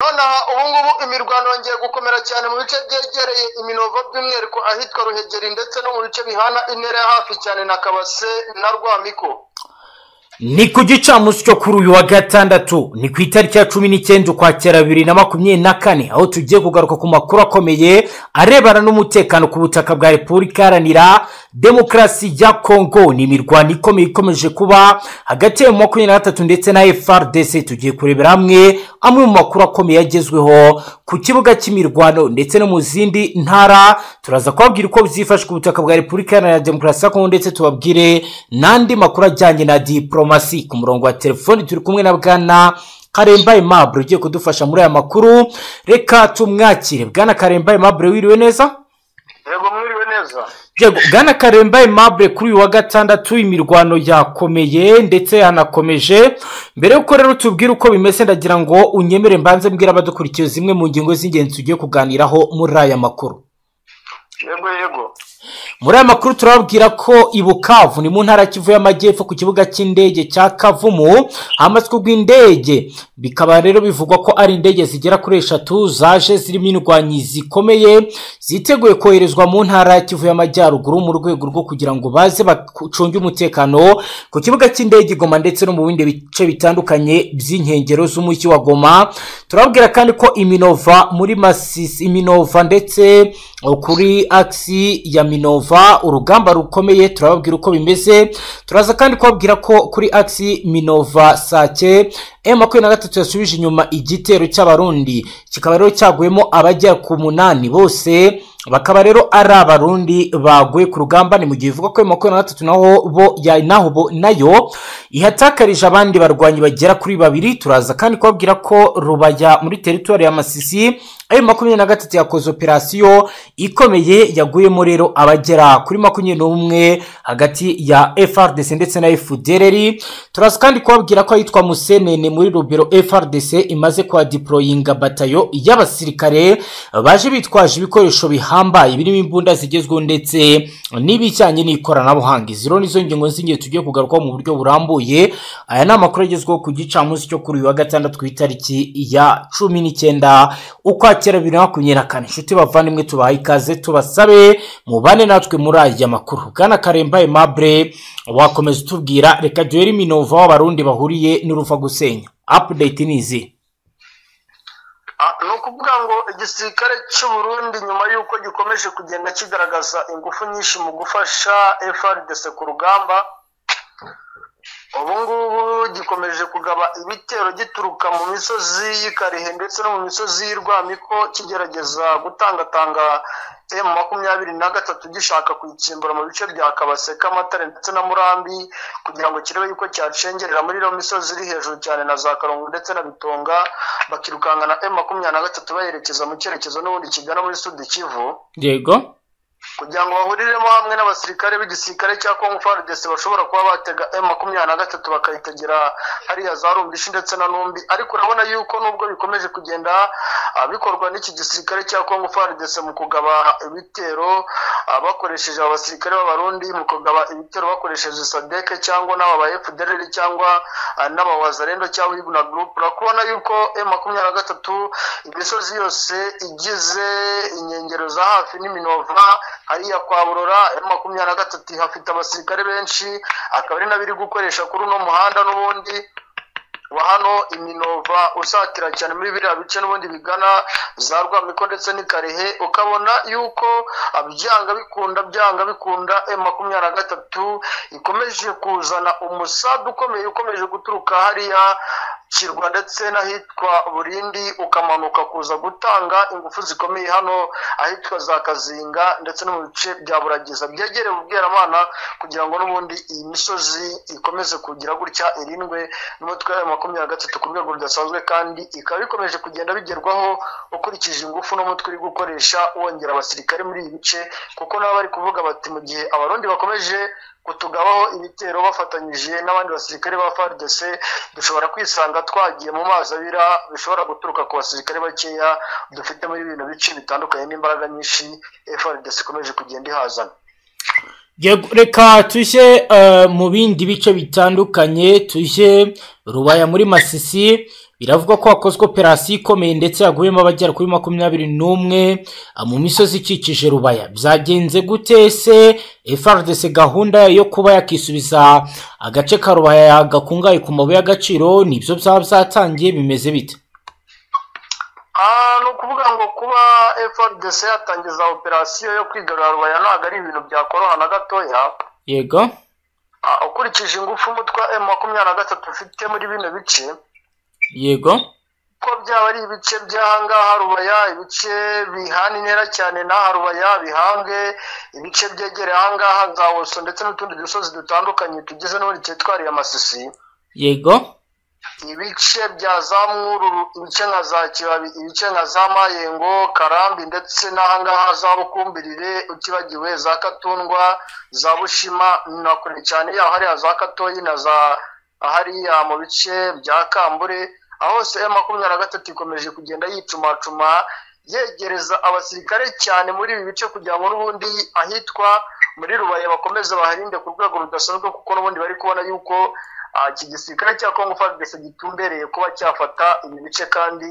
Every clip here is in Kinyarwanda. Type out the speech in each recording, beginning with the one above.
nonaha ubungubu imirwano yongeye gukomera cyane mu bice byegereye iminovo by'umwihariko ahitwa ruhegeri ndetse no mu bice bihana intera ya hafi cyane na kabase na rwamiko ni ku gicamunsi cyo kuri uyu wa gatandatu ni ku itariki ya cumi n'icyenda ukwakira bibiri na makumyabiri na kane aho tugiye kugaruka ku makuru akomeye arebana n'umutekano ku butaka bwa repubulika iharanira demokarasi ya kongo ni imirwano ikomeye ikomeje kuba hagati ya makumyabiri na gatatu ndetse na frdc tugiye kurebera hamwe amwe mu makuru akomeye agezweho ku kibuga cy'imirwano ndetse no mu zindi ntara turaza kubabwira uko byifashe ku butaka bwa repubulika iharanira demokarasi ya kongo ndetse tubabwire n'andi makuru ajyanye na diporoma ku murongo wa telefoni turi kumwe na bwana karembaye mabure ugiye kudufasha muri aya makuru reka tumwakire bwana karembaye mabure wiriwe neza yego mwiriwe neza yego bwana karembaye mabure kuri uyu wa gatandatu imirwano yakomeye ndetse yanakomeje mbere y'uko rero tubwire uko bimeze ndagira ngo unyemere mbanze mbwira abadukurikiye zimwe mu ngingo z'ingenzi tugiye kuganiraho muri aya makuru yego yego muri aya makuru turababwira ko i bukavu ni mu ntara kivu y'amajyepfo ku kibuga cy'indege cya kavumu hamaswe rw'indege bikaba rero bivugwa ko ari indege zigera kuri eshatu zaje zirimo indwanyi zikomeye ziteguye koherezwa mu ntara ya kivu y'amajyaruguru mu rwego rwo kugira ngo baze bacunge umutekano ku kibuga cy'indege goma ndetse no mu bindi bice bitandukanye by'inkengero z'umujyi wa goma turababwira kandi ko iminova muri masisi iminova ndetse kuri agisi ya minova urugamba rukomeye turababwira uko bimeze turaza kandi kubabwira ko kuri agisi minova sake emu makumyabiri na gatatu yasubije inyuma igitero cy'abarundi kikaba rero cyaguyemo abajya ku munani bose bakaba rero ari abarundi baguye ku rugamba ni mu gihe ivuga ko emu makumyabiri na gatatu naho bo naho bo nayo ihatakarije abandi barwanyi bagera kuri babiri turaza kandi kubabwira ko rubaya muri teritwari ya masisi ayo makumyabiri na gatatu yakoze operasiyo ikomeye yaguyemo rero abagera kuri makumyabiri n'umwe hagati ya frdc ndetse na efudereri turaza kandi kubabwira ko ahitwa musenene muri rubero frdc imaze kuhadiporoyinga batayo y'abasirikare baje bitwaje ibikoresho bihambaye birimo imbunda zigezweho ndetse n'ibijyanye n'ikoranabuhanga izi rero nizo ngingo z'ingenzi tugiye kugarukaho mu buryo burambuye aya ni amakuru agezweho ku gicamunsi cyo kuri uyu wa gatandatu ku itariki ya cumi n'icyenda ukwa kera bibiri na makumyabiri na kane inshuti bavandimwe tubahaye ikaze tubasabe mubane natwe muri aya makuru bwana karembaye mabure wakomeza utubwira reka duhere iminova w'abarundi bahuriye n'uruva gusenya apudeti ni izi ni ukuvuga ngo igisirikare cy'uburundi nyuma y'uko gikomeje kugenda kigaragaza ingufu nyinshi mu gufasha frdc ku rugamba ubu ngubu gikomeje kugaba ibitero gituruka mu misozi y'ikarihe ndetse no mu misozi y'irwamiko kigerageza gutangatanga emu makumyabiri na gatatu gishaka kuyitsimbura mu bice bya kabase k'amatare ndetse na murambi kugira ngo kirebe yuko cyacengerera muri iriya misozi iri hejuru cyane na za karongo ndetse na bitonga bakirukanka na emu makumyabiri na gatatu bayerekeza mu cyerekezo n'ubundi kigana muri sudi kivu yego kugira ngo bahuriremo hamwe n'abasirikare b'igisirikare cya kongo fardesi bashobora kuba batega emu makumyabiri na gatatu bakayitegera hariya za rumbishi ndetse na numbi ariko urabona yuko nubwo bikomeje kugenda bikorwa n'iki gisirikare cya kongo fardesi mu kugaba ibitero bakoresheje abasirikare b'abarundi mu kugaba ibitero bakoresheje sadeke cyangwa n'aba ba efudereri cyangwa n'aba wazarendo cyangwa ibuna gurupe urakubona yuko emu makumyabiri na gatatu imisozi yose igize inkengero za hafi n'iminova hariya kwa burora emu makumyabiri na gatatu hafite abasirikare benshi akaba ari nabiri gukoresha kuri uno muhanda n'ubundi wa hano iminova usatira cyane muri biriya bice n'ubundi bigana za rwamiko ndetse n'ikarehe ukabona yuko byanga bikunda byanga bikunda emu makumyabiri na gatatu ikomeje kuzana umusadu ukomeye ukomeje guturuka hariya kirwa ndetse n'ahitwa burindi ukamanuka kuza gutanga ingufu zikomeye hano ahitwa za kazinga ndetse no mu bice bya buragiza byegereye ubweramana kugira ngo n'ubundi iyi misozi ikomeze kugira gutya irindwe n'umutwe wa makumyabiri na gatatu ku rwego rudasanzwe kandi ikaba ikomeje kugenda bigerwaho ukurikije ingufu n'umutwe uri gukoresha wongera abasirikare muri ibi bice kuko nabo bari kuvuga bati mu gihe abarundi bakomeje kutugabaho ibitero bafatanyije n'abandi basirikare ba fardc dushobora kwisanga twagiye mu mazi abira bishobora guturuka ku basirikare bakeya dufite muri bino bice bitandukanye n'imbaraga nyinshi frdc ikomeje kugenda ihazana reka tujye mu bindi bice bitandukanye tujye rubaya muri masisi biravugwa ko hakozwe operasiyo ikomeye ndetse yaguyemo abagera kuri makumyabiri n'umwe mu misozi ikikije rubaya byagenze gute se FRDC gahunda yo kuba yakisubiza agace ka rubaya gakungahaye ku mabuye y'agaciro nibyo byaba byatangiye bimeze bite ni ukuvuga ngo kuba FRDC yatangiza operasiyo yo kwigarura rubaya ntabwo ari ibintu byakoroha na gatoya yego Ah, ukurikije ingufu umutwe wa makumyabiri na gatatu ufite muri bino bice yego ko byaba ari ibice by'ahangaha rubaya ibice bihana intera cyane n'aha rubaya bihange ibice byegereye ahangaha za woso ndetse n'utundi dusozi dutandukanye tugize n'ubundi cyitwariye amasisi yego ibice bya za mwururu ibice nka za kibabi ibice nka za mayengo karambi ndetse n'ahangaha za bukumbirire utibagiwe za katundwa za bushima na kure cyane yaho hariya za katoyi na za hariya mu bice bya kambure aho hose ya makumyabiri na gatatu ikomeje kugenda yicumacuma yegereza abasirikare cyane muri ibi bice kugira ngo n'ubundi ahitwa muri rubaya bakomeze baharinde ku rwego rudasanzwe kuko n'ubundi bari kubona yuko ah, iki gisirikare cya kongo fadese gitumbereye kuba cyafata ibi bice kandi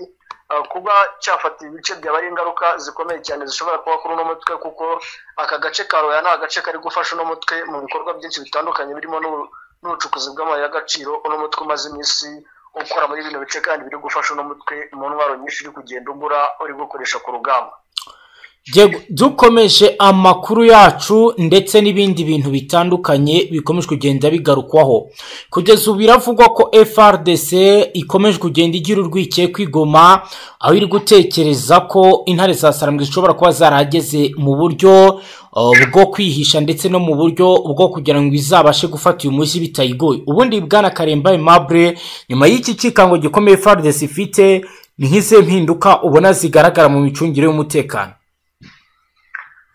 ah, kuba cyafata ibi bice byaba ari ingaruka zikomeye cyane zishobora kuba kuri uno mutwe kuko aka gace ka roya ni agace kari gufasha uno mutwe mu bikorwa byinshi bitandukanye birimo n'u- n'ubucukuzi bw'amabuye y'agaciro uno mutwe umaze iminsi ukora muri bino bice kandi biri gufasha uno mutwe mu ntwaro nyinshi uri kugenda ugura uri gukoresha ku rugamba Yego, dukomeje amakuru yacu ndetse n'ibindi bintu bitandukanye bikomeje kugenda bigarukwaho kugeza ubu biravugwa ko FRDC ikomeje kugenda igira urwikekwe kwigoma aho iri gutekereza ko intare za sarambwe zishobora kuba zarahageze mu buryo uh, bwo kwihisha ndetse no mu buryo bwo kugira ngo izabashe gufata uyu mujyi bitayigoye ubundi bwana karemba aimable nyuma y'iki kikango gikomeye FRDC ifite ni nk'izihe mpinduka ubona zigaragara mu micungire y'umutekano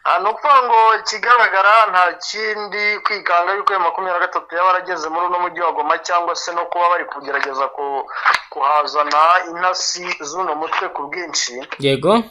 Ah, ni ukuvuga ngo ikigaragara nta kindi kwikanga yuko ayo makumyabiri na gatatu yaba arageze muri uno mujyi wa goma cyangwa se no kuba bari kugerageza ku- kuhazana intasi z'uno mutwe ku bwinshi yego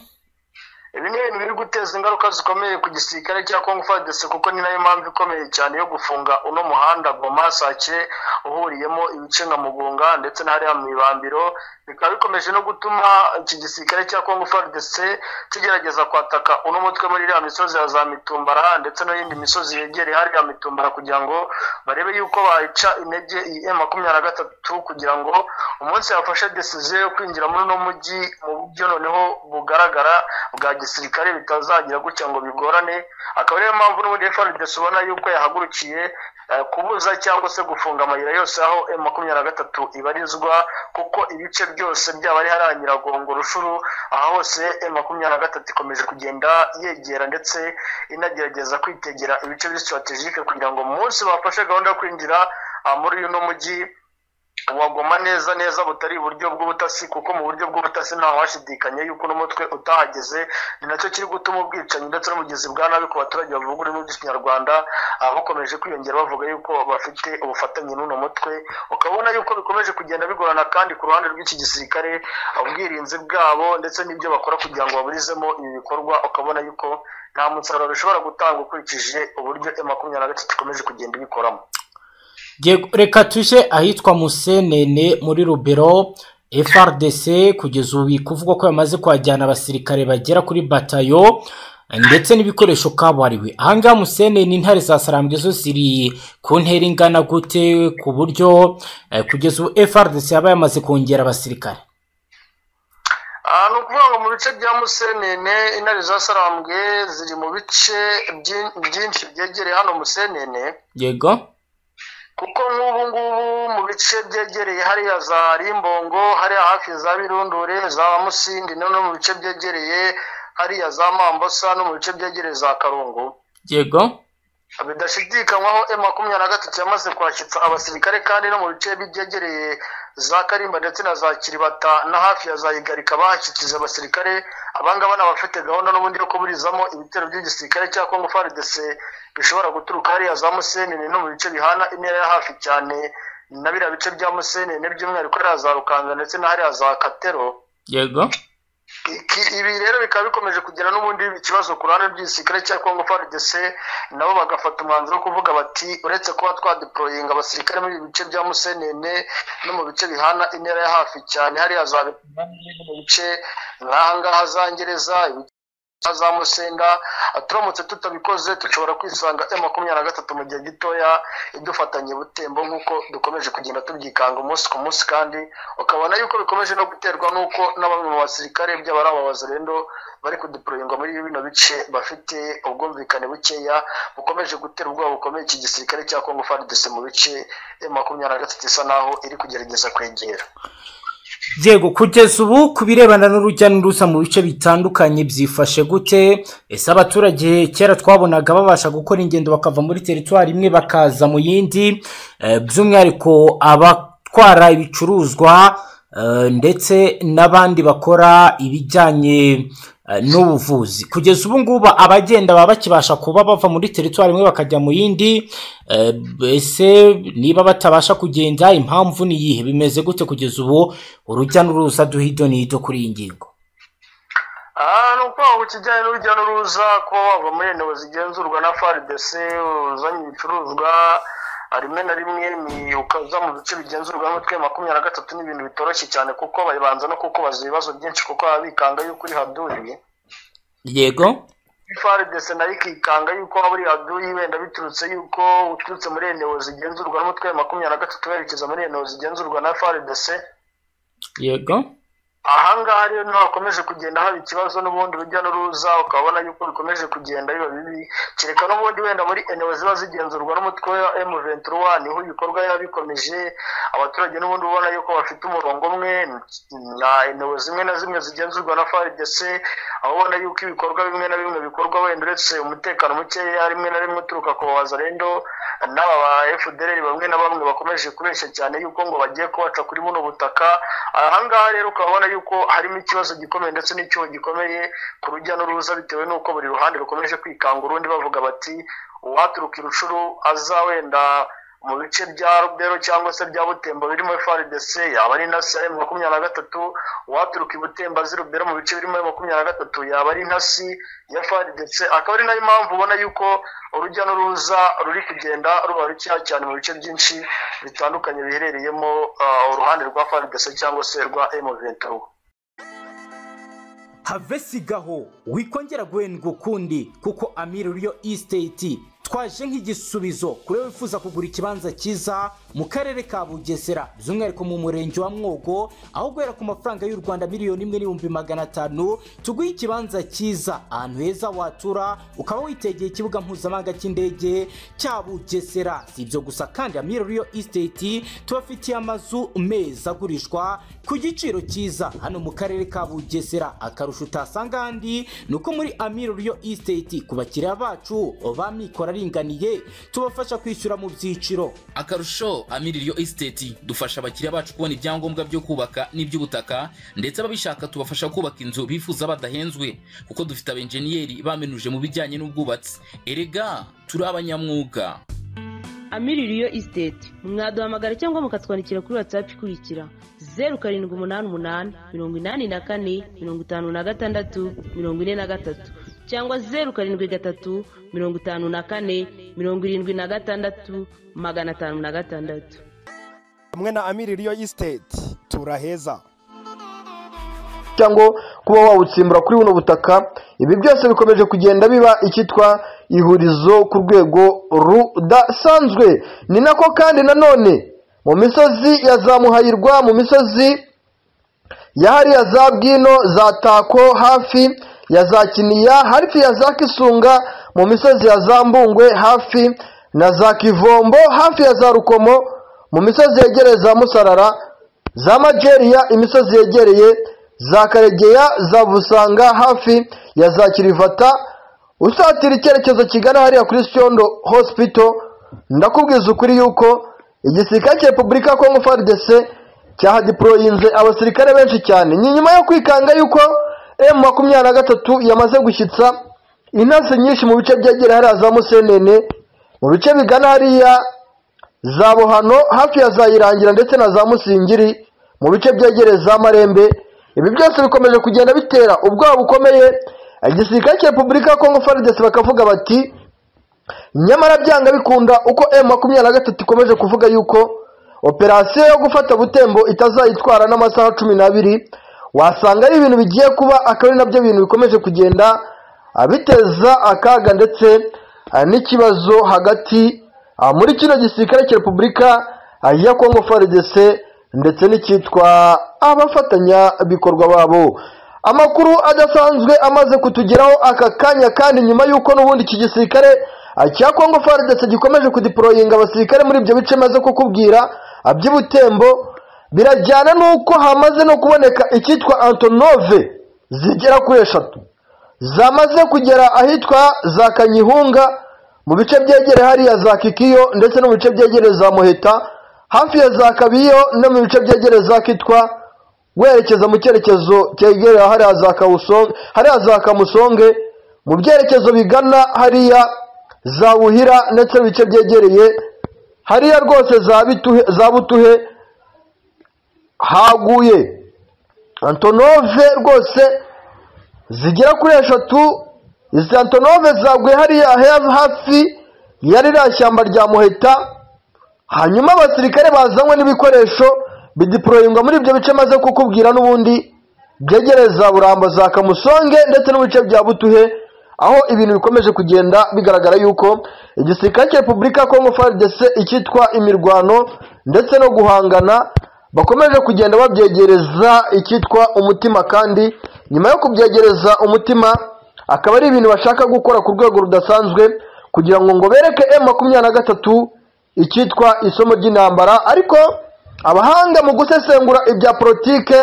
ibi ni ibintu biri guteza ingaruka zikomeye ku gisirikare cya kongo fadese kuko ni nayo mpamvu ikomeye cyane yo gufunga uno muhanda goma sake uhuriyemo ibice nka mugunga ndetse n'ahariya mu ibambiro bikaba bikomeje no gutuma iki gisirikare cya kongo fadese kigerageza kwataka uno mutwe muri iriya misozi ya za mitumbara ndetse no yindi misozi yegereye hariya mitumbara kugira ngo barebe yuko bayica intege iyi M makumyabiri na gatatu kugira ngo umunsi bafashe desiziyo yo kwinjira muri uno mujyi mu buryo noneho bugaragara bwa gisirikare bitazagira gutya ngo bigorane akaba ariyo mpamvu n'ubundi FRDC ubona yuko yahagurukiye eh, kubuza cyangwa se gufunga amayira yose aho M makumyabiri na gatatu ibarizwa kuko ibice byose byaba ari hariya nyiragongo rushuru aha hose M makumyabiri na gatatu ikomeje kugenda yegera ndetse inagerageza kwitegera ibice bya strategic kugira ngo mu munsi bafashe gahunda yo kwinjira ah, muri uno mujyi wagoma neza neza butari iburyo bw'ubutasi kuko mu buryo bw'ubutasi ntawe washidikanya yuko n'umutwe utahageze ni nacyo kiri gutuma ubwicanyi ndetse n'ubugezi bwa nabi ku baturage bavuga ururimi rw'ikinyarwanda ah, bukomeje kwiyongera bavuga yuko bafite ubufatanye n'uno mutwe ukabona yuko bikomeje kugenda bigorana kandi ku ruhande rw'iki gisirikare ubwirinzi bwabo ndetse n'ibyo bakora kugira ngo baburizemo ibi bikorwa ukabona yuko nta musaruro bishobora gutanga ukurikije uburyo M makumyabiri na gatatu ikomeje kugenda ibikoramo Yego, reka tujye ahitwa musenene muri rubero frdc kugeza ubu biri kuvugwa ko bamaze kuhajyana abasirikare bagera kuri batayo ndetse n'ibikoresho kabuhariwe ahangaha musenene intare za sarambwe zo ziri ku ntera ingana gute ku buryo eh, kugeza ubu frdc yaba yamaze kongera abasirikare Ah, ni ukuvuga ngo mu bice bya musenene intare za sarambwe ziri mu bice byi- byinshi byegereye hano musenene yego kuko nk'ubu ngubu mu bice byegereye hariya za rimbongo hariya hafi za birundure za musindi no no mu bice byegereye hariya za mambosa no mu bice byegereye za karungu yego bidashidikanywaho e makumyabiri na gatatu yamaze kwashyitsa abasirikare kandi no mu bice byegereye za karimba ndetse na za kiribata na hafi ya za igarika bahashyikiriza abasirikare abangaba ni abafite gahunda n'ubundi yo kuburizamo ibitero by'igisirikare cya kongo frdc bishobora guturuka hariya za musenene no mu bice bihana intera ya hafi cyane na biriya bice bya musenene by'umwihariko hariya za rukanga ndetse na hariya za katero yego Iki- ibi rero bikaba bikomeje kugira n'ubundi ikibazo ku ruhande rw'igisirikare cya congo frdc nabo bagafata umwanzuro wo kuvuga bati uretse kuba twadeployinga abasirikare muri ibi bice bya musenene no mu bice bihana intera ya hafi cyane hariya za mu bice nk'ahangaha za ngereza ibice za musenda turamutse tutabikoze dushobora kwisanga m makumyabiri na gatatu mu gihe gitoya idufatanye butembo nk'uko dukomeje kugenda tubyikanga umunsi ku munsi kandi ukabona yuko bikomeje no guterwa n'uko na bamwe mu basirikare byaba ari ababazarendo bari kuduproyingwa muri bino bice bafite ubwumvikane bukeya bukomeje gutera ubwoba bukomeye iki gisirikare cya congo frdc mu bice m makumyabiri na gatatu isa naho iri kugerageza kwegera yego kugeza ubu ku birebana n'urujya n'uruza mu bice bitandukanye byifashe gute ese abaturage kera twabonaga babasha gukora ingendo bakava muri teritwari imwe bakaza mu yindi eh, by'umwihariko abatwara ibicuruzwa eh, ndetse n'abandi bakora ibijyanye eh, n'ubuvuzi kugeza ubu ngubu abagenda baba bakibasha kuba bava muri teritwari imwe bakajya mu yindi eh, ese niba batabasha kugenda impamvu ni iyihe bimeze gute kugeza ubu urujya n'uruza duhido n'ihito kuri iyi ngingo aha ni ukuvuga ngo kijyanye n'urujya n'uruza kuba wava muri eneo zigenzurwa na frdc uzanye ibicuruzwa rimwe na rimwe ni ukaza mu bice bigenzurwa n'umutwe makumyabiri na gatatu ni ibintu bitoroshye cyane kuko babanza no kukubaza ibibazo byinshi kuko baba bikanga yuko uri haduriye yego frdc nayo ikikanga yuko waba uri haduyi wenda biturutse yuko uturutse muri eneo zigenzurwa n'umutwe makumyabiri na gatatu werekeza muri eneo zigenzurwa na frdc yego ahangaha rero niho hakomeje kugenda haba ikibazo n'ubundi urujya n'uruza ukabona yuko bikomeje kugenda biba bibi kereka n'ubundi wenda muri eneo ziba zigenzurwa n'umutwe wa emu ventura niho ibikorwa biba bikomeje abaturage n'ubundi ubona yuko bafite umurongo umwe na eneo zimwe na zimwe zigenzurwa na frdc aho ubona yuko ibikorwa bimwe na bimwe bikorwa wenda uretse umutekano mukeya rimwe na rimwe uturuka ku bazarendo n'aba ba fdr bamwe na bamwe bakomeje kubeshya cyane yuko ngo bagiye kubaca kuri buno butaka ahangaha rero ukabona yuko harimo ikibazo gikomeye ndetse n'icyuho gikomeye ku rujya n'uruza bitewe n'uko buri ruhande rukomeje kwikanga urundi bavuga bati uwaturuka irucuru aza wenda mu bice bya rubero cyangwa se bya butembo birimo frdc yaba ari intasi ya makumyabiri na gatatu uwaturuka i butembo azi rubero mu bice birimo makumyabiri na gatatu yaba ari intasi ya frdc akaba ari nayo mpamvu ubona yuko urujya n'uruza ruri kugenda ruba rukeya cyane mu bice byinshi bitandukanye biherereyemo ah, uruhande rwa frdc cyangwa se rwa emuventura have sigaho wikongera guhendwa ukundi kuko amiri uriyo isiteti twaje nk'igisubizo kuri wowe wifuza kugura ikibanza cyiza mu karere ka bugesera by'umwihariko mu murenge wa mwogo aho guhera ku mafaranga y'u rwanda miliyoni imwe n'ibihumbi magana atanu tuguhe ikibanza cyiza ahantu heza watura ukaba witegeye ikibuga mpuzamahanga cy'indege cya bugesera si ibyo gusa kandi amiri uriyo isiteti tubafitiye amazu meza agurishwa ku giciro cyiza hano mu karere ka bugesera akarusho utasanga ahandi ni uko muri amiri riyo isiteti ku bakiriya bacu ba mikoro aringaniye tubafasha kwishyura mu byiciro akarusho amiririyo esiteti dufasha abakiriya bacu kubona ibyangombwa byo kubaka n'iby'ubutaka ndetse ababishaka tubafasha kubaka inzu bifuza badahenzwe kuko dufite abenjeniyeri bamenuje mu bijyanye n'ubwubatsi erega turi abanyamwuga amiririyo isiteti mwaduhamagara cyangwa mukatwandikira kuri watsapu ikurikira zeru karindwi umunani umunani mirongo inani na kane mirongo itanu na gatandatu mirongo ine na gatatu cyangwa zeru karindwi gatatu mirongo itanu na kane mirongo irindwi na gatandatu magana atanu na gatandatu hamwe na amiri riyo isiteti turaheza cyangwa kuba wawutsimbura kuri buno butaka ibi byose bikomeje kugenda biba icyitwa ihurizo ku rwego rudasanzwe ni nako kandi nanone mu misozi ya za muhayirwa mu misozi ya hariya za bwino za tako hafi ya za kiniya hafi ya za kisunga mu misozi ya za mbungwe hafi na za kivombo hafi ya za rukomo mu misozi yegereye za musarara za majeriya imisozi yegereye za karegeya za busanga hafi ya za kirivata usatira icyerekezo kigana hariya kuri siondo hospital ndakubwiza ukuri yuko igisirikare cya repubulika ya kongo frdc cyahadiporoyinze abasirikare benshi cyane ni nyuma yo kwikanga yuko m makumyabiri na gatatu yamaze gushyitsa intasi nyinshi mu bice byegereye hariya za musenene mu bice bigana hariya za buhano hafi ya za irangira ndetse na za musingiri mu bice byegereye za marembe ibi byose bikomeje kugenda bitera ubwoba bukomeye igisirikare cya repubulika ya kongo faridesi bakavuga bati nyamara byanga bikunda uko emu makumyabiri na gatatu ikomeje kuvuga yuko operasiyo yo gufata butembo itazayitwara n'amasaha cumi n'abiri wasanga ari ibintu bigiye kuba akaba ari nabyo bintu bikomeje kugenda ah, biteza akaga ndetse ah, n'ikibazo hagati ah, muri kino gisirikare cya repubulika ah, ya kongo faridesi ndetse n'icyitwa abafatanyabikorwa babo amakuru adasanzwe amaze kutugeraho aka kanya kandi nyuma y'uko n'ubundi iki gisirikare ah, cya kongo faridesi gikomeje kudiporoyinga abasirikare muri ibyo bice maze kukubwira ah, by'ubutembo birajyana n'uko hamaze no kuboneka icyitwa antonove zigera kuri eshatu zamaze kugera ahitwa za kanyihunga mu bice byegereye hariya za kikiyo ndetse no mu bice byegereye za muheta hafi ya za kabiyo no mu bice byegereye za kitwa werekeza mu cyerekezo cyegereye hariya za kawusonge hariya za kamusonge mu byerekezo bigana hariya za buhira ndetse n'ibice byegereye hariya rwose za bituhe za butuhe haguye antonove rwose zigera kuri eshatu izi antonove zaguye hariya he- hafi ya ririya shyamba rya muheta hanyuma abasirikare bazanywe n'ibikoresho bidiporoyingwa muri ibyo bice maze kukubwira n'ubundi byegereza burambo za kamusonge ndetse n'ibice bya butuhe aho ibintu bikomeje kugenda bigaragara yuko igisirikare cya repubulika ya kongo frdc icyitwa imirwano ndetse no guhangana bakomeje kugenda babyegereza icyitwa umutima kandi nyuma yo kubyegereza umutima akaba ari ibintu bashaka gukora ku rwego rudasanzwe kugira ngo ngo bereke m makumyabiri na gatatu icyitwa isomo ry'intambara ariko abahanga mu gusesengura ibya politike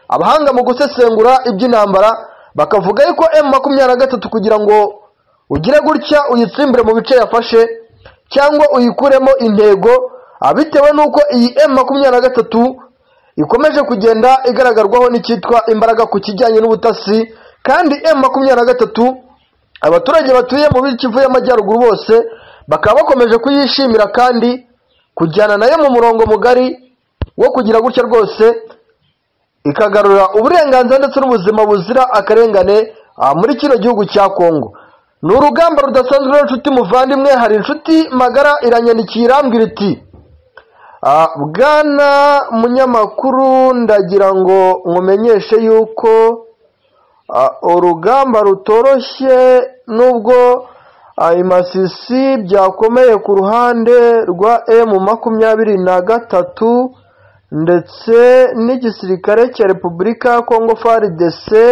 abahanga mu gusesengura iby'intambara bakavuga yuko emu makumyabiri na gatatu kugira ngo ugire gutya uyitsimbire mu bice yafashe cyangwa uyikuremo intego ah, bitewe n'uko iyi emu makumyabiri na gatatu ikomeje kugenda igaragarwaho n'icyitwa imbaraga ku kijyanye n'ubutasi kandi emu makumyabiri na gatatu abaturage batuye mu bikivu y'amajyaruguru bose bakaba bakomeje kuyishimira kandi kujyana nayo mu murongo mugari wo kugira gutya rwose ikagarura uburenganzira ndetse n'ubuzima buzira akarengane ah, muri kino gihugu cya kongo ni urugamba rudasanzwe rero inshuti muvandimwe hari inshuti magara iranyandikira irambwira iti "Ah, bwana munyamakuru ndagira ngo nkumenyeshe yuko Ah, urugamba rutoroshye nubwo ah, imasisi byakomeye ku ruhande rwa emu makumyabiri na gatatu ndetse n'igisirikare cya repubulika ya kongo faridese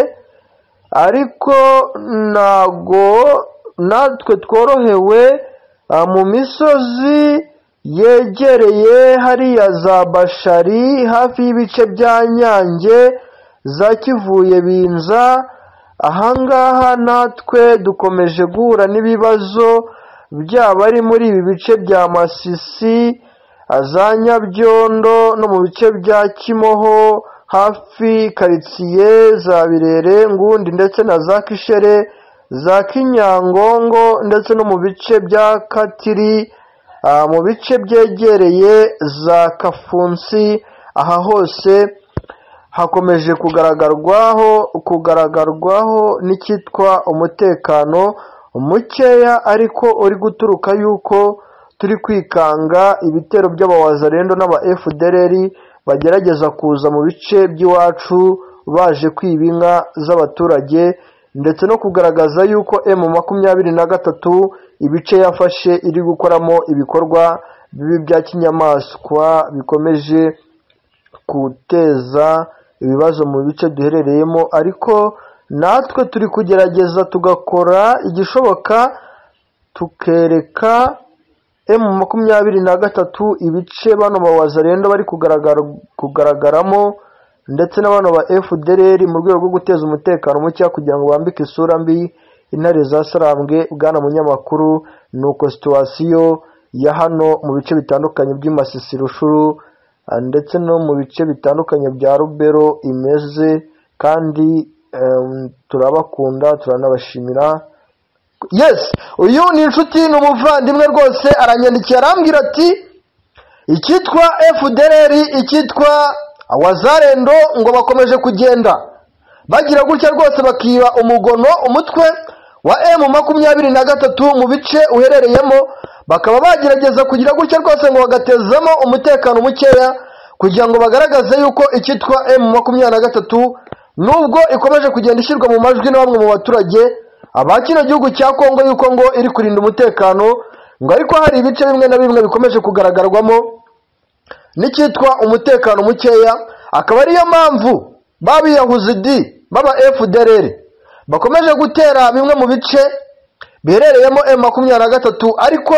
ariko ntago natwe tworohewe ah, mu misozi yegereye hariya za bashari hafi y'ibice bya nyange za kivuye binza ahangaha natwe dukomeje guhura n'ibibazo byaba ari muri ibi bice bya masisi za nyabyondo no mu bice bya kimoho hafi karitsiye za birere ngundi ndetse na za kishere za kinyangongo ndetse no mu bice bya katiri ah, mu bice byegereye za kafunsi aha hose hakomeje kugaragarwaho kugaragarwaho n'icyitwa umutekano mukeya ariko uri guturuka yuko turi kwikanga ibitero by'abawazarendo n'aba fdr bagerageza kuza mu bice by'iwacu baje kwiba inka z'abaturage ndetse no kugaragaza yuko emu makumyabiri na gatatu ibice yafashe iri gukoramo ibikorwa bibi bya kinyamaswa bikomeje guteza ibibazo mu bice duherereyemo ariko natwe turi kugerageza tugakora igishoboka tukereka emu makumyabiri na gatatu ibice bano bawazarendo bari kugaragara kugaragaramo ndetse n'abana ba fdr mu rwego rwo guteza umutekano muke kugira ngo bambike isura mbi intare za sarambwe bwana munyamakuru ni uko situwasiyo ya hano mu bice bitandukanye by'imasisi rushuru ndetse no mu bice bitandukanye bya rubero imeze kandi em, turabakunda turanabashimira yes uyu ni inshuti ni umuvandimwe rwose aranyandikiye arambwira ati icyitwa fdr icyitwa wazarendo ngo bakomeje kugenda bagira gutya rwose bakiba umugono umutwe wa emu makumyabiri na gatatu mu bice uherereyemo bakaba bagerageza kugira gutya rwose ngo bagatezamo umutekano mukeya kugira ngo bagaragaze yuko icyitwa emu makumyabiri na gatatu nubwo ikomeje kugenda ishyirwa mu majwi na bamwe mu baturage aba kino gihugu cya kongo yuko ngo iri kurinda umutekano ngo ariko hari ibice bimwe na bimwe bikomeje kugaragarwamo n'icyitwa umutekano mukeya akaba ariyo mpamvu babiyahuzi di baba fdrr bakomeje gutera bimwe mu bice biherereyemo emu makumyabiri na gatatu ariko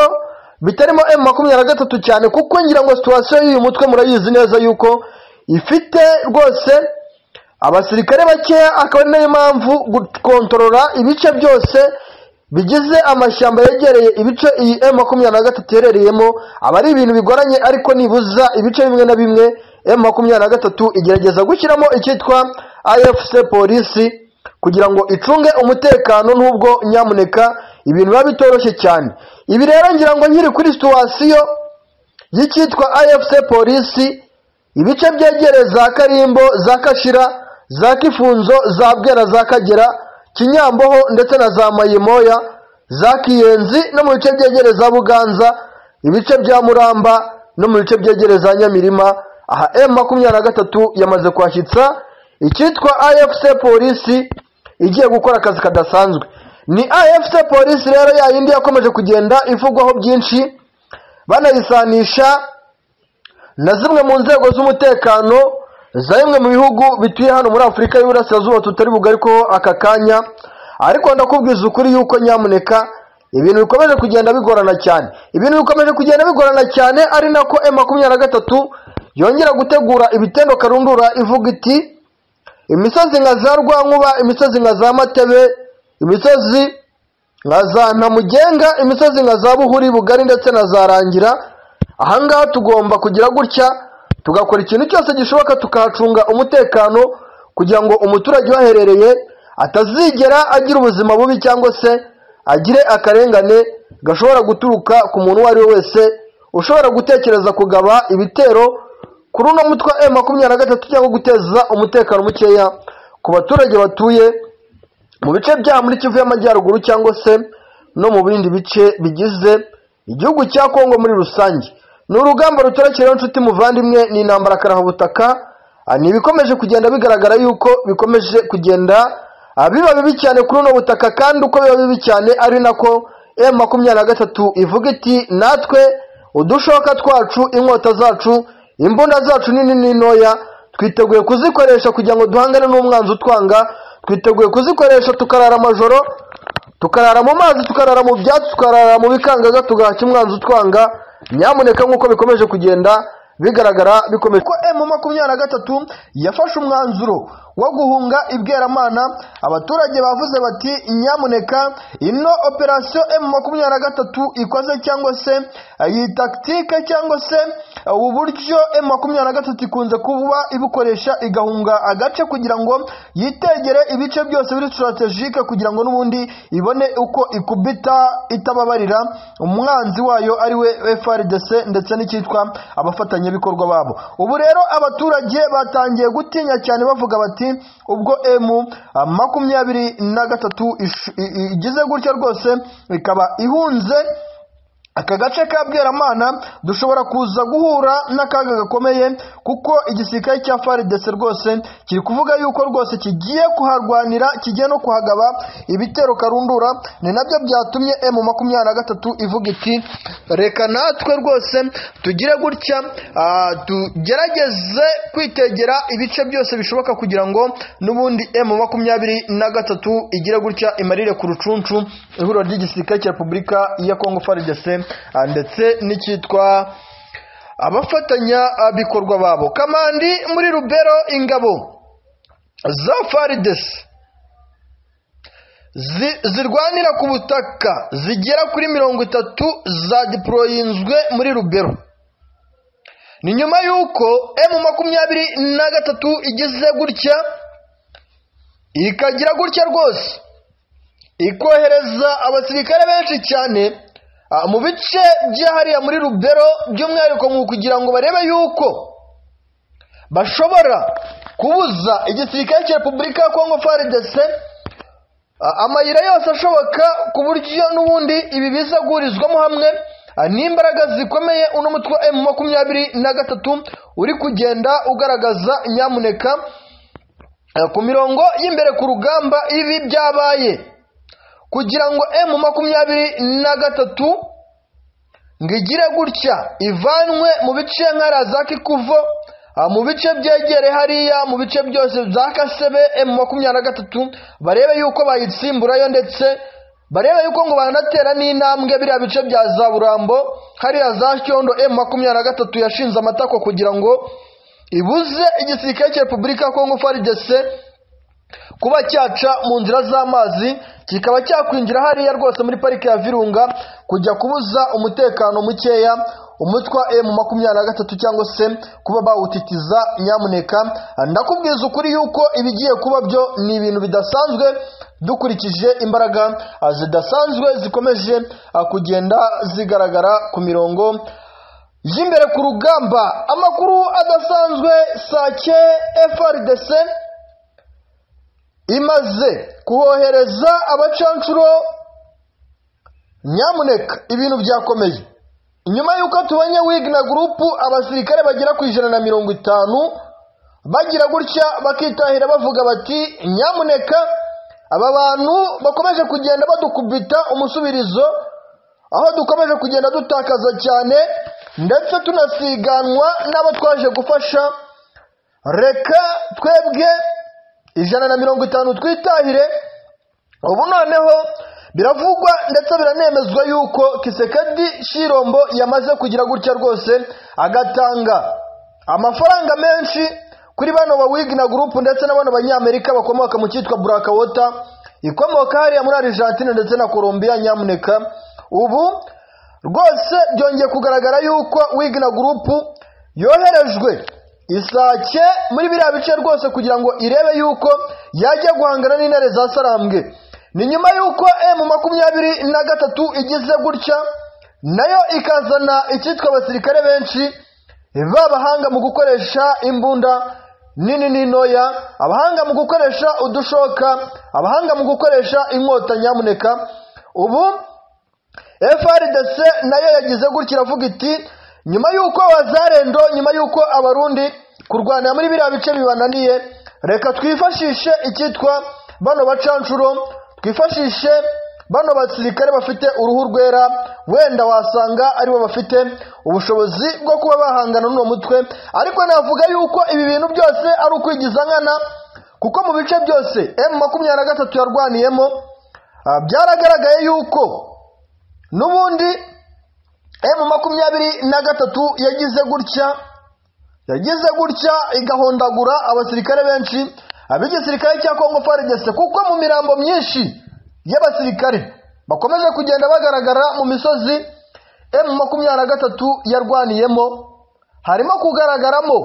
bitarimo emu makumyabiri na gatatu cyane kuko ngira ngo situwasiyo y'uyu mutwe murayizi neza yuko ifite rwose abasirikare bakeya akaba ari nayo mpamvu gukontorora ibice byose bigize amashyamba yegereye ibice iyi emu makumyabiri na gatatu iherereyemo aba ari ibintu bigoranye ariko nibuza ibice bimwe na bimwe emu makumyabiri na gatatu igerageza gushyiramo icyitwa afc polisi kugira ngo icunge umutekano n'ubwo nyamuneka ibintu biba bitoroshye cyane ibi rero ngira ngo nkiri kuri situwasiyo y'icyitwa afc polisi ibice byegereye za karimbo za kashira za kifunzo za bwera za kagera kinyamboho ndetse na za mayimoya za kiyenzi no mu bice byegereye za buganza ibice bya muramba no mu bice byegereye za nyamirima aha emu makumyabiri na gatatu yamaze kwashyitsa icyitwa afc polisi igiye gukora akazi kadasanzwe ni afc polisi rero yayindi yakomeje kugenda ivugwaho byinshi banayisanisha na zimwe mu nzego z'umutekano za bimwe mu bihugu bituye hano muri afurika y'uburasirazuba tutari bugarikeho aka kanya ariko ndakubwiza ukuri yuko nyamuneka ibintu bikomeje kugenda bigorana cyane ibintu bikomeje kugenda bigorana cyane ari nako emu makumyabiri na gatatu yongera gutegura ibitendo karundura ivuga iti imisozi nka za rwankuba imisozi nka za matebe imisozi nka za ntamugenga imisozi nka za buhuri bugari ndetse na za rangira ahangaha tugomba kugira gutya tugakora ikintu cyose gishoboka tukahacunga umutekano kugira ngo umuturage uhaherereye atazigera agira ubuzima bubi cyangwa se agire akarengane gashobora guturuka ku muntu uwo ari we wese ushobora gutekereza kugaba ibitero kuri uno mutwe wa emu makumyabiri na gatatu cyangwa guteza umutekano mukeya ku baturage batuye mu bice byaha muri kivu y'amajyaruguru cyangwa se no mu bindi bice bigize igihugu cya kongo muri rusange ni urugamba rutorokeraho inshuti muvandimwe ni intambara karahubutaka ni ibikomeje kugenda bigaragara yuko bikomeje kugenda ah, biba bibi cyane kuri uno butaka kandi uko biba bibi cyane ari nako emu makumyabiri na gatatu ivuga iti natwe udushoka twacu inkota zacu imbunda zacu nini n'intoya twiteguye kuzikoresha kugira ngo duhangane n'umwanzi utwanga twiteguye kuzikoresha tukarara amajoro tukarara mu mazi tukarara mu byatsi tukarara mu bikangaga tugahashya umwanzi utwanga nyamuneka nk'uko bikomeje kugenda bigaragara bikomeje ko emu makumyabiri na gatatu yafashe umwanzuro wo guhunga ibweramana abaturage bavuze bati nyamuneka ino operasiyo emu makumyabiri na gatatu ikoze cyangwa se iyi takitike cyangwa se ubu buryo emu makumyabiri na gatatu ikunze kuba ibukoresha igahunga agace kugira ngo yitegere ibice byose biri sitarategike kugira ngo n'ubundi ibone uko ikubita itababarira umwanzi wayo ari we frdc ndetse n'icyitwa abafatanyabikorwa babo ubu rero abaturage batangiye gutinya cyane bavuga bati ati ubwo emu makumyabiri na gatatu igize gutya rwose ikaba ihunze aka gace ka bweramana dushobora kuza guhura n'akaga gakomeye kuko igisirikare cya faridese rwose kiri kuvuga yuko rwose kigiye kuharwanira kigiye no kuhagaba ibitero karundura ni nabyo byatumye emu makumyabiri na gatatu ivuga iti reka natwe rwose tugire gutya ah, tugerageze kwitegera ibice byose bishoboka kugira ngo n'ubundi emu makumyabiri na gatatu igire gutya imarire ku rucuncu ihuriro ry'igisirikare cya repubulika ya kongo faridese ndetse n'icyitwa abafatanyabikorwa babo kamandi muri rubero ingabo za faridesi zirwanira ku butaka zigera kuri mirongo itatu za diporoyinzwe muri rubero ni nyuma y'uko emu makumyabiri na gatatu igize gutya ikagira gutya rwose ikohereza abasirikare benshi cyane mu bice by'ahariya muri rubero by'umwihariko mu kugira ngo barebe yuko bashobora kubuza igisirikare cya repubulika ya kongo faridese a- amayira yose ashoboka ku buryo n'ubundi ibi bizagurizwamo hamwe a, n'imbaraga zikomeye uno mutwe wa emu makumyabiri na gatatu uri kugenda ugaragaza nyamuneka Eh, ku mirongo y'imbere ku rugamba ibi byabaye kugira ngo emu makumyabiri na gatatu ngo igire gutya ivanwe mu bice nkara za kikuvo ah, mu bice byegere hariya mu bice byose bya kasebe emu makumyabiri na gatatu barebe yuko bayitsimburayo ndetse barebe yuko ngo banatera n'intambwe biriya bice bya za burambo hariya za cyondo emu makumyabiri na gatatu yashinze amatako kugira ngo ibuze igisirikare cya repubulika ya kongo faridese kuba cyaca mu nzira z'amazi kikaba cyakwinjira hariya rwose muri parike ya virunga kujya kubuza umutekano mukeya umutwe wa emu makumyabiri na gatatu cyangwa se kuba bawutitiza nyamuneka ndakubwiza ukuri yuko ibigiye kuba byo ni ibintu bidasanzwe dukurikije imbaraga ah, zidasanzwe zikomeje ah, kugenda zigaragara ku mirongo y'imbere ku rugamba amakuru adasanzwe sake frdc imaze kubohereza abacancuro nyamuneka ibintu byakomeye nyuma y'uko tubonye wigna gurupu abasirikare bagera ku ijana na mirongo itanu bagira gutya bakitahira bavuga bati nyamuneka aba bantu bakomeje kugenda badukubita umusubirizo aho dukomeje kugenda dutakaza cyane ndetse tunasiganwa n'abo twaje gufasha reka twebwe ijana na mirongo itanu twitahire ubu noneho biravugwa ndetse biranemezwa yuko kisekedi shirombo yamaze kugira gutya rwose agatanga amafaranga menshi kuri bano ba wigina gurupu ndetse na bano banyamerika bakomoka mu cyitwa burakawota ikomoka hariya muri argentine ndetse na colombia nyamuneka ubu rwose byongeye kugaragara yuko wigina gurupu yoherejwe isake muri biriya bice rwose kugira ngo irebe yuko yajya guhangana n'intare za sarambwe ni nyuma yuko emu makumyabiri na gatatu igize gutya nayo ikazana icyitwa abasirikare benshi babahanga mu gukoresha imbunda nini n'intoya abahanga mu gukoresha udushoka abahanga mu gukoresha inkota nyamuneka ubu frdc nayo yagize gutya iravuga iti nyuma y'uko abazarendo nyuma y'uko abarundi kurwanira muri biriya bice bibananiye reka twifashishe icyitwa bano bacanshuro twifashishe bano basirikare bafite uruhu rwera wenda wasanga aribo bafite ubushobozi bwo kuba bahangana n'uwo mutwe ariko navuga yuko ibi bintu byose ari ukwigiza nkana kuko mu bice byose emu makumyabiri na gatatu yarwaniyemo ah, byaragaragaye yuko n'ubundi emu makumyabiri na gatatu yagize gutya yagize gutya igahondagura abasirikare benshi ab'igisirikare cya kongo faridese kuko mu mirambo myinshi y'abasirikare bakomeje kugenda bagaragara mu misozi emu makumyabiri na gatatu yarwaniyemo harimo kugaragaramo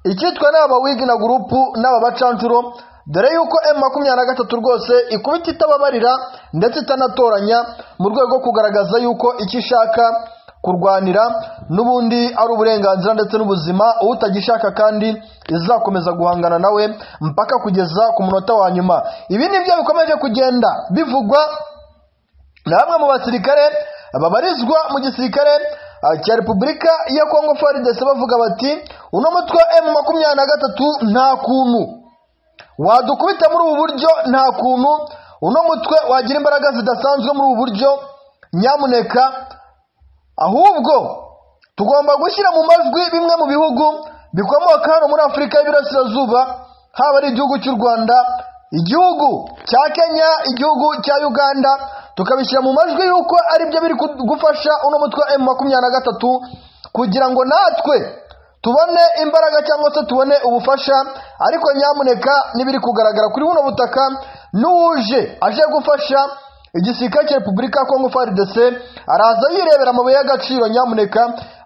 icyitwa n'aba wigina gurupu n'aba bacancuro dore yuko emu makumyabiri na gatatu rwose ikubita itababarira ndetse itanatoranya mu rwego rwo kugaragaza yuko icyo ishaka kurwanira n'ubundi ari uburenganzira ndetse n'ubuzima utagishaka kandi izakomeza guhangana nawe mpaka kugeza ku munota wa nyuma ibi ni byo bikomeje kugenda bivugwa ni bamwe mu basirikare babarizwa mu gisirikare ah, cya repubulika ya kongo faridese bavuga bati uno mutwe wa emu makumyabiri na gatatu nta kuntu wadukubita muri ubu buryo nta kuntu uno mutwe wagira imbaraga zidasanzwe muri ubu buryo nyamuneka ahubwo tugomba gushyira mu majwi bimwe mu bihugu bikomoka hano muri afurika y'iburasirazuba haba ari igihugu cy'u rwanda igihugu cya kenya igihugu cya uganda tukabishyira mu majwi yuko ari byo biri ku- gufasha uno mutwe wa emu makumyabiri na gatatu kugira ngo natwe tubone imbaraga cyangwa se tubone ubufasha ariko nyamuneka n'ibiri kugaragara kuri buno butaka n'uwuje aje gufasha igisirikare cya repubulika ya kongo frdc araza yirebera amabuye y'agaciro nyamuneka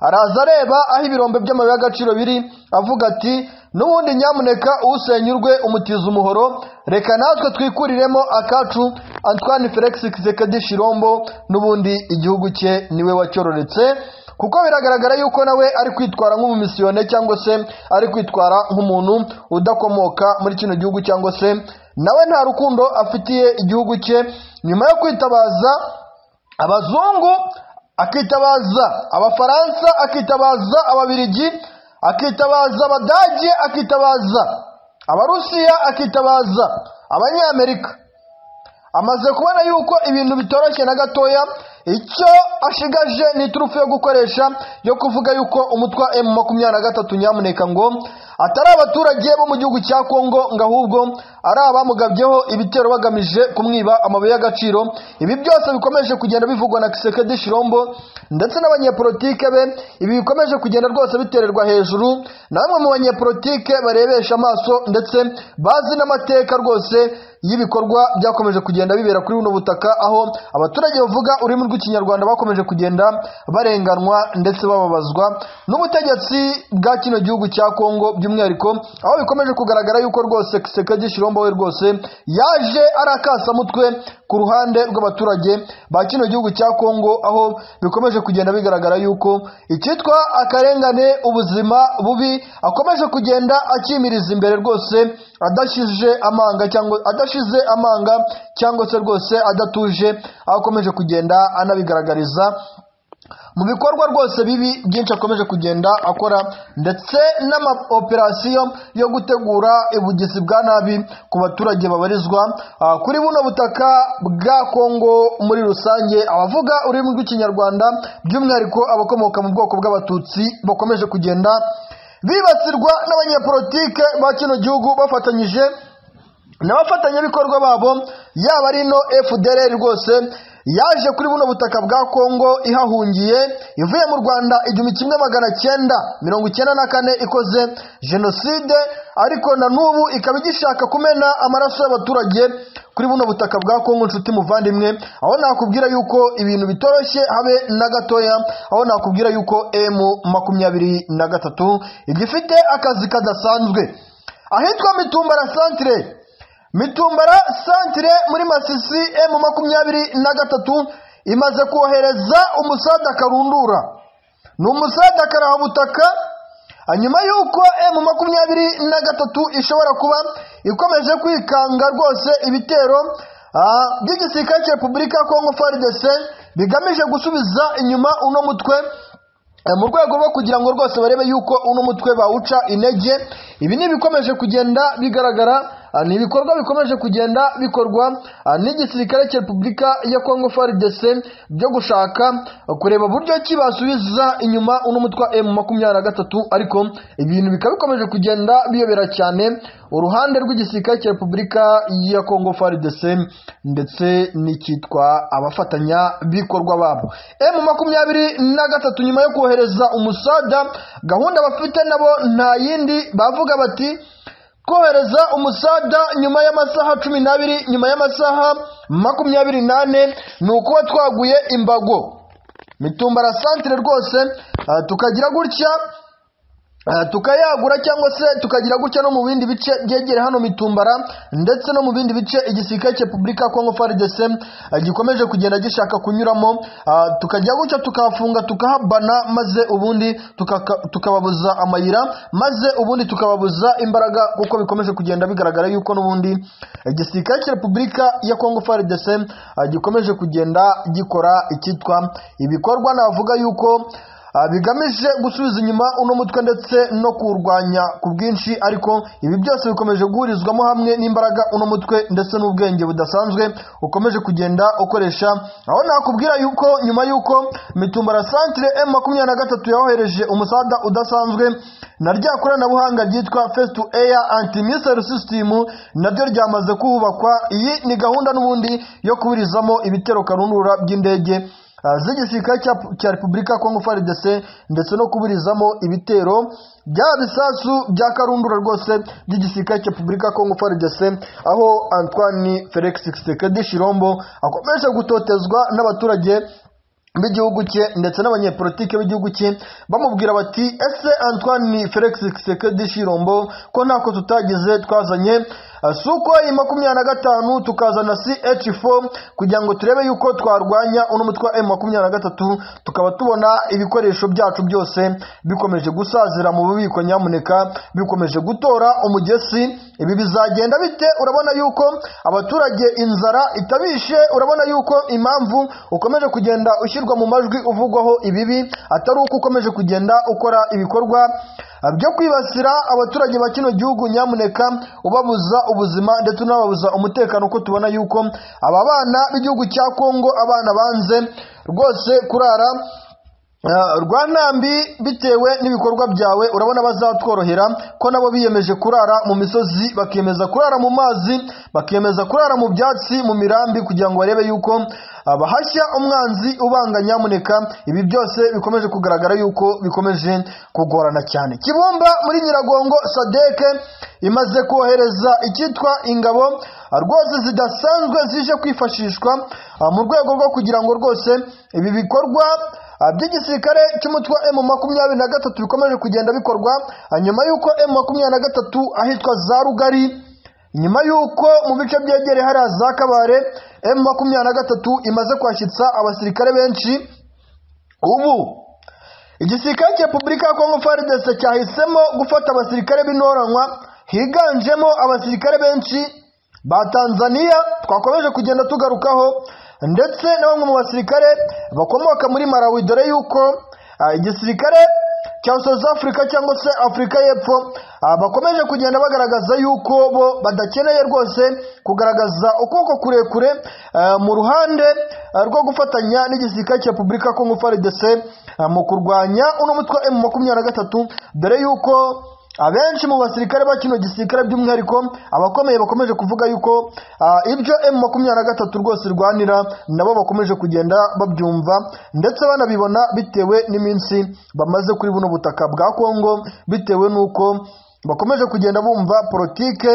araza areba aho ibirombe by'amabuye y'agaciro biri avuga ati n'ubundi nyamuneka usenyurwe umutiza umuhoro reka natwe twikuriremo akacu antoine felix kisekedi shirombo n'ubundi igihugu cye niwe wacyororetse kuko biragaragara yuko nawe ari kwitwara nk'umumisiyone cyangwa se ari kwitwara nk'umuntu udakomoka muri kino gihugu cyangwa se nawe nta rukundo afitiye igihugu cye nyuma yo kwitabaza abazungu akitabaza abafaransa akitabaza ababirigi akitabaza abadage akitabaza abarusiya akitabaza abanyamerika amaze kubona yuko ibintu bitoroshye na gatoya icyo ashigaje ni iturufu yo gukoresha yo kuvuga yuko umutwa emu makumyabiri na gatatu nyamuneka ngo atari abaturage bo mu gihugu cya kongo ngo ahubwo ari abamugabyeho ibitero bagamije kumwiba amabuye y'agaciro ibi byose bikomeje kugenda bivugwa na kisekedi shirombo ndetse n'abanyepolitike be ibi bikomeje kugenda rwose bitererwa hejuru na bamwe mu banyepolitike barebesha amaso ndetse bazi n'amateka rwose y'ibikorwa byakomeje kugenda bibera kuri buno butaka aho abaturage bavuga ururimi rw'ikinyarwanda bakomeje kugenda barenganwa ndetse bababazwa n'ubutegetsi bwa kino gihugu cya kongo by'umwihariko aho bikomeje kugaragara yuko rwose kisekedi shirombo we rwose yaje arakasamutwe ku ruhande rw'abaturage ba kino gihugu cya kongo aho bikomeje kugenda bigaragara yuko icyitwa akarengane ubuzima bubi akomeje kugenda akimiriza imbere rwose adashije amanga cyangwa adashize amanga cyangwa se rwose adatuje aho akomeje kugenda anabigaragariza mu bikorwa rwose bibi byinshi akomeje kugenda akora ndetse n'amaoperasiyo yo gutegura ubugizi bwa nabi ku baturage babarizwa ah, kuri buno butaka bwa kongo muri rusange abavuga ururimi rw'ikinyarwanda by'umwihariko abakomoka mu bwoko bw'abatutsi bakomeje kugenda bibasirwa n'abanyepolitike ba kino gihugu bafatanyije n'abafatanyabikorwa babo yaba ari ino fdr rwose yaje kuri buno butaka bwa kongo ihahungiye ivuye mu rwanda igihumbi kimwe magana cyenda mirongo icyenda na kane ikoze jenoside ariko na n'ubu ikaba igishaka kumena amaraso y'abaturage kuri buno butaka bwa kongo nshuti muvandimwe aho nakubwira yuko ibintu bitoroshye habe na gatoya aho nakubwira yuko emu makumyabiri na gatatu igifite akazi kadasanzwe ahitwa mitumba na santire mitumbara santire muri masisi emu makumyabiri na gatatu imaze kohereza umusada karundura ni umusada karahabutaka nyuma y'uko emu makumyabiri na gatatu ishobora kuba ikomeje kwikanga rwose ibitero ah, by'igisirikare cya repubulika ya kongo frdc bigamije gusubiza inyuma uno mutwe Eh, mu rwego rwo kugira ngo rwose barebe yuko uno mutwe bawuca intege ibi ni ibikomeje kugenda bigaragara ah, ni ibikorwa bikomeje kugenda bikorwa ah, n'igisirikare cya repubulika ya kongo frdc byo gushaka ah, kureba buryo ki basubiza inyuma uno mutwe m makumyabiri na gatatu ariko ibintu bikaba bikomeje kugenda biyobera cyane uruhande rw'igisirikare cya repubulika ya kongo frdc ndetse n'icyitwa abafatanyabikorwa babo m makumyabiri na gatatu nyuma yo kohereza umusada gahunda bafite nabo nta yindi bavuga bati kohereza umusada nyuma y'amasaha cumi n'abiri nyuma y'amasaha makumyabiri n'ane ni ukuba twaguye imbago mitumbara santire rwose ah, tukagira gutya Eh, tukayagura cyangwa se tukagira gutya no mu bindi bice byegere hano mitumbara ndetse no mu bindi bice igisirikare cya repubulika ya kongo frdc eh, gikomeje kugenda gishaka kunyuramo ah, tukajya gutya tukahafunga tukahabana maze ubundi tukaka- tukababuza amayira maze ubundi tukababuza imbaraga kuko bikomeje kugenda bigaragara yuko n'ubundi igisirikare cya repubulika ya kongo frdc ah, gikomeje kugenda gikora icyitwa ibikorwa navuga yuko Ah, bigamije gusubiza inyuma uno mutwe ndetse no kuwurwanya ku bwinshi ariko ibi byose bikomeje guhurizwamo hamwe n'imbaraga uno mutwe ndetse n'ubwenge budasanzwe ukomeje kugenda ukoresha aho nakubwira yuko nyuma y'uko mitumbara santire m makumyabiri na gatatu yohereje umusada udasanzwe na rya koranabuhanga ryitwa face to air anti missile system naryo ryamaze kuhubakwa iyi ni gahunda n'ubundi yo kuburizamo ibitero karundura by'indege Ah, z'igisirikare cya cya repubulika ya kongo frdc ndetse no kuburizamo ibitero bya bisasu bya karundura rwose by'igisirikare cya repubulika ya kongo frdc aho antoine felix kisekedi shirombo akomeje gutotezwa n'abaturage b'igihugu cye ndetse n'abanyepolitike b'igihugu cye bamubwira bati ese antoine felix kisekedi shirombo ko ntako tutagize twazanye suko makumyabiri na gatanu tukazana CH4 kugira ngo turebe yuko twarwanya uno mutwe wa M23 tukaba tubona ibikoresho byacu byose bikomeje gusazira mu bubiko nyamuneka bikomeje gutora umugesi ibi bizagenda bite urabona yuko abaturage inzara itabishe urabona yuko impamvu ukomeje kugenda ushyirwa mu majwi uvugwaho ibibi atari uko ukomeje kugenda ukora ibikorwa byo kwibasira abaturage ba kino gihugu nyamuneka ubabuza ubuzima ndetse unababuza umutekano uko tubona yuko aba bana b'igihugu cya kongo abana banze rwose kurara Eh, rwa ntambi bitewe n'ibikorwa byawe urabona bazatworohera ko nabo biyemeje kurara mu misozi bakemeza kurara mu mazi bakemeza kurara mu byatsi mu mirambi kugira ngo barebe yuko ah, bahashya umwanzi ubanga nyamuneka ibi byose bikomeje kugaragara yuko bikomeje kugorana cyane kibumba muri nyiragongo sadeke imaze kohereza icyitwa ingabo ah, rwose zidasanzwe zije kwifashishwa ah, mu rwego rwo kugira ngo rwose ibi bikorwa Ah, by'igisirikare cy'umutwe wa makumyabiri na gatatu bikomeje kugenda bikorwa ah, nyuma y'uko makumyabiri na gatatu ahitwa za rugari nyuma y'uko mu bice byegereye hariya za kabare makumyabiri na gatatu imaze kwashyitsa abasirikare benshi ubu igisirikare cya repubulika ya kongo faridese cyahisemo gufata abasirikare b'intoranywa higanjemo abasirikare benshi ba tanzania twakomeje kugenda tugarukaho ndetse na bamwe mu basirikare bakomoka muri malawi dore yuko ah, igisirikare cya south africa cyangwa se afurika y'epfo ah, bakomeje kugenda bagaragaza yuko bo badakeneye rwose kugaragaza ukuboko kurekure ah, mu ruhande ah, rwo gufatanya n'igisirikare cya repubulika ya kongo frdc ah, mu kurwanya uno mutwe wa m makumyabiri na gatatu dore yuko abenshi mu basirikare ba kino gisirikare by'umwihariko abakomeye bakomeje kuvuga yuko ah, ibyo m makumyabiri na gatatu rwose irwanira nabo bakomeje kugenda babyumva ndetse banabibona bitewe n'iminsi bamaze kuri buno butaka bwa kongo bitewe n'uko bakomeje kugenda bumva politike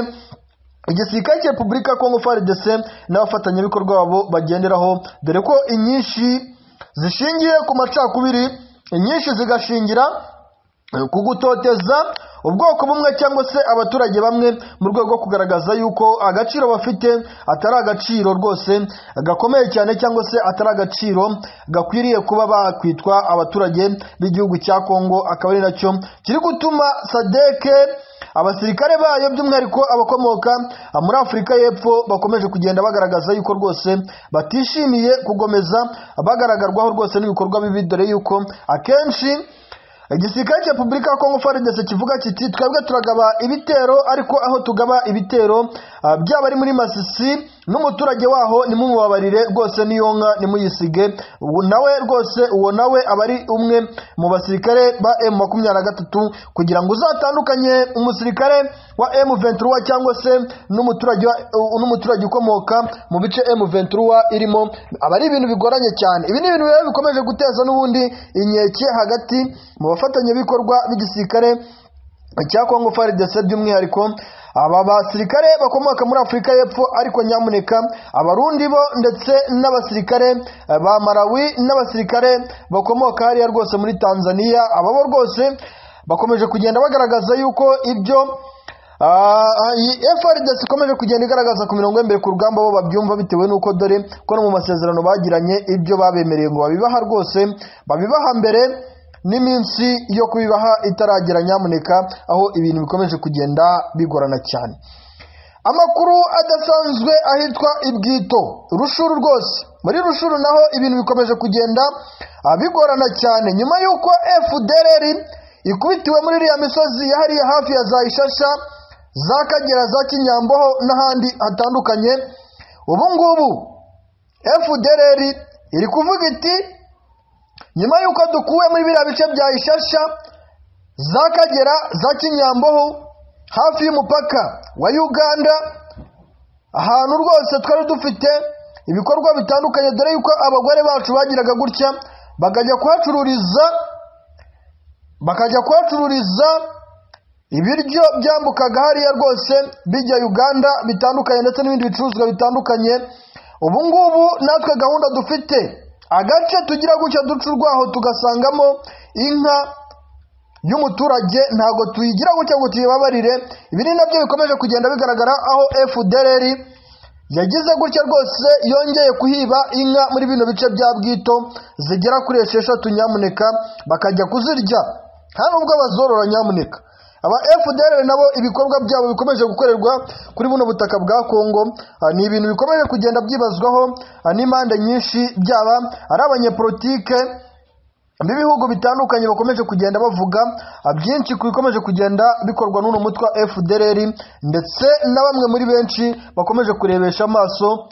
igisirikare cya repubulika ya kongo frdc n'abafatanyabikorwa babo bagenderaho dore ko inyinshi zishingiye ku macakubiri inyinshi zigashingira ku gutoteza ubwoko bumwe cyangwa se abaturage bamwe mu rwego rwo kugaragaza yuko agaciro bafite atari agaciro rwose gakomeye cyane cyangwa se atari agaciro gakwiriye kuba bakwitwa abaturage b'igihugu cya kongo akaba ari nacyo kiri gutuma sadeke abasirikare bayo by'umwihariko abakomoka muri afurika y'epfo bakomeje kugenda bagaragaza yuko rwose batishimiye kugomeza bagaragarwaho rwose n'ibikorwa bibi dore yuko akenshi igisirikare cya repubulika ya kongo faridese kivuga kiti twebwe turagaba ibitero ariko aho tugaba ibitero ah, byaba ari muri masisi n'umuturage waho nimumubabarire rwose n'iyo nka nimuyisige Ubu nawe rwose uwo nawe aba ari umwe mu basirikare ba m makumyabiri na gatatu kugira ngo uzatandukanye umusirikare wa m ventura cyangwa se n'umuturage wa- u- n'umuturage ukomoka mu bice m ventura irimo aba ari ibintu bigoranye cyane ibi ni ibintu rero bikomeje guteza n'ubundi inkeke hagati mu bafatanyabikorwa b'igisirikare cya kongo faridese by'umwihariko aba basirikare bakomoka muri afurika y'epfo ariko nyamuneka abarundi bo ndetse n'abasirikare eh, ba malawi n'abasirikare bakomoka hariya rwose muri tanzania aba bo rwose bakomeje kugenda bagaragaza yuko ibyo Ah, iyi FRDC ikomeje kugenda igaragaza ku mirongo y'imbere ku rugamba bo babyumva bitewe n'uko dore ko no mu masezerano bagiranye ibyo babemereye ngo babibaha rwose babibaha mbere n'iminsi yo kubibaha itaragera nyamuneka aho ibintu bikomeje kugenda bigorana cyane amakuru adasanzwe ahitwa ibwito rushuru rwose muri rushuru naho ibintu bikomeje kugenda ah, bigorana cyane nyuma y'uko fdrr ikubitiwe muri iriya misozi yahariye hafi ya za ishasha za kagera za kinyamboho n'ahandi hatandukanye ubu ngubu fdrr iri kuvuga iti nyuma y'uko dukuwe muri biriya bice bya ishasha za kagera za kinyamboho hafi y'umupaka wa uganda ahantu rwose twari dufite ibikorwa bitandukanye dore yuko abagore bacu bagiraga gutya bakajya kuhacururiza bakajya kuhacururiza ibiryo byambukaga hariya rwose bijya uganda bitandukanye ndetse n'ibindi bicuruzwa bitandukanye ubu ngubu natwe gahunda dufite agace tugira gutya duca urwaho tugasangamo inka y'umuturage ntabwo tuyigira gutya ngo tuyibabarire ibi ni nabyo bikomeje kugenda bigaragara aho fdrr yagize gutya rwose yongeye kuhiba inka muri bino bice bya bwito zigera kuri esheshatu nyamuneka bakajya kuzirya nta nubwo bazorora nyamuneka aba fdr nabo ibikorwa byabo bikomeje gukorerwa kuri buno butaka bwa kongo ah, ni ibintu bikomeje kugenda byibazwaho ah, n'impande nyinshi byaba ari abanyepolitike n'ibihugu bitandukanye bakomeje kugenda bavuga ah, byinshi ku bikomeje kugenda bikorwa n'uno mutwe wa fdr ndetse na bamwe muri benshi bakomeje kurebesha amaso